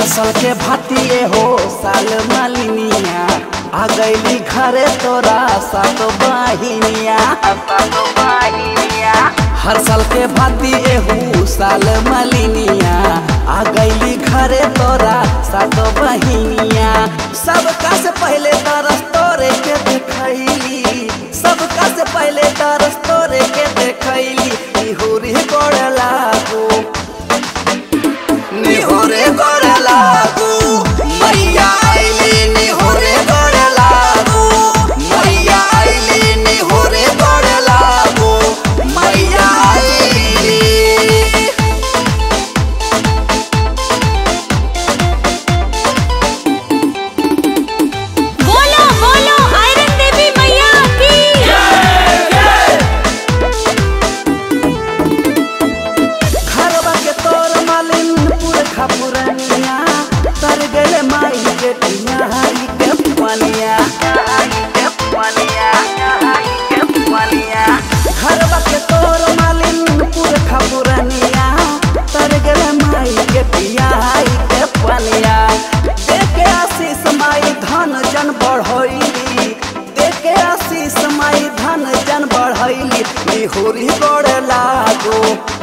साल के भातिए हो साल मालिनिया आ गईली घरे तोरा सात बहिनिया सात बहिनिया हर साल के भातिए हो साल मालिनिया आ गईली घरे तोरा सात बहिनिया सबका से पहले तरस तोरे के देखैली सबका से पहले तरस तोरे के देखैली निहुरी गोड़ लागू निहोरे गोड़ लागू मैया आइली निहोरे गोड़ लागू मैया आइली निहोरे गोड़ लागू मैया आइली बोलो बोलो आयरन देवी मैया की घरवा के तोर मालिन पुरखा पुरनिया तर गले माई के टियाई के पनिया के पनिया के पनिया घरवा के तोर मालिन पुरखा पुरनिया तर गले माई के टियाई के पनिया देखे आशीष माई धन जन बढ़ैली देखे आशीष माई धन जन बढ़ैली निहुरी गोड़ लागो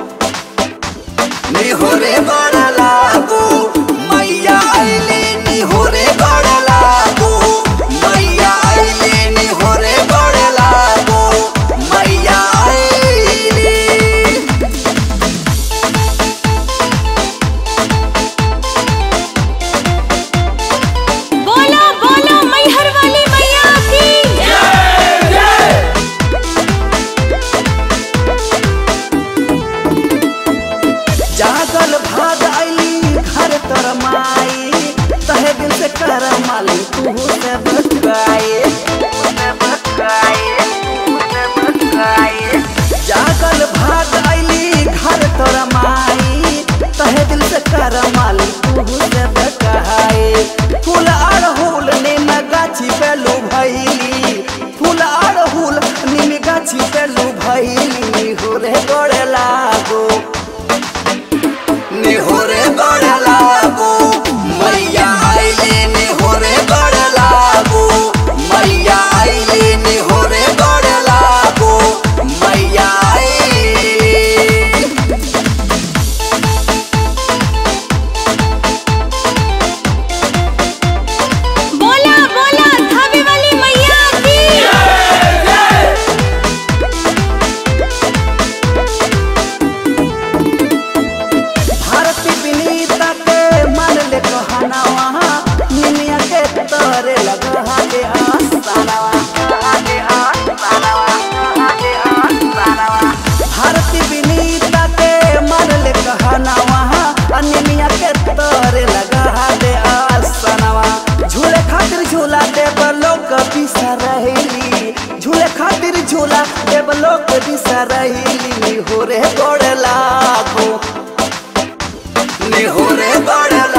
निहोरे गोड़ लागू मैया आइली निहोरे गोड़ लागू मैया आइली निहोरे गोड़ लागू मैया आइली बोलो बोलो मैहर वाली मैया की जागल भाग आइली घर तर माई तहे दिल से कर माली तू से भटकाए से भटकाए से भटकाए जागल भाग आइली घर तर माई तहे दिल से कर माली तू से भटकाए फूल अड़हुल नीम गाछी पे लू भैली फूल अड़हुल नीम गाछी पे लू भैली हो रे गोड़े लागो निहोरे गोड़ लागू मैया आइली निहोरे गोड़ लागू मैया आइली निहोरे गोड़ लागू मैया आइली बोला बोला धाबी वाली मैया की भारती विनीता के मन ले कहनावा निमिया के तोरे लगा दे आसनावा दे आसनावा दे आसनावा भारती विनीता के मन ले कहनावा निमिया के तोरे लगा दे आसनावा झूले खातिर झूला देव लोक बिसरैली झूले खातिर झूला देव लोक बिसरैली हो रे गोड़ लागो निहोरे गोड़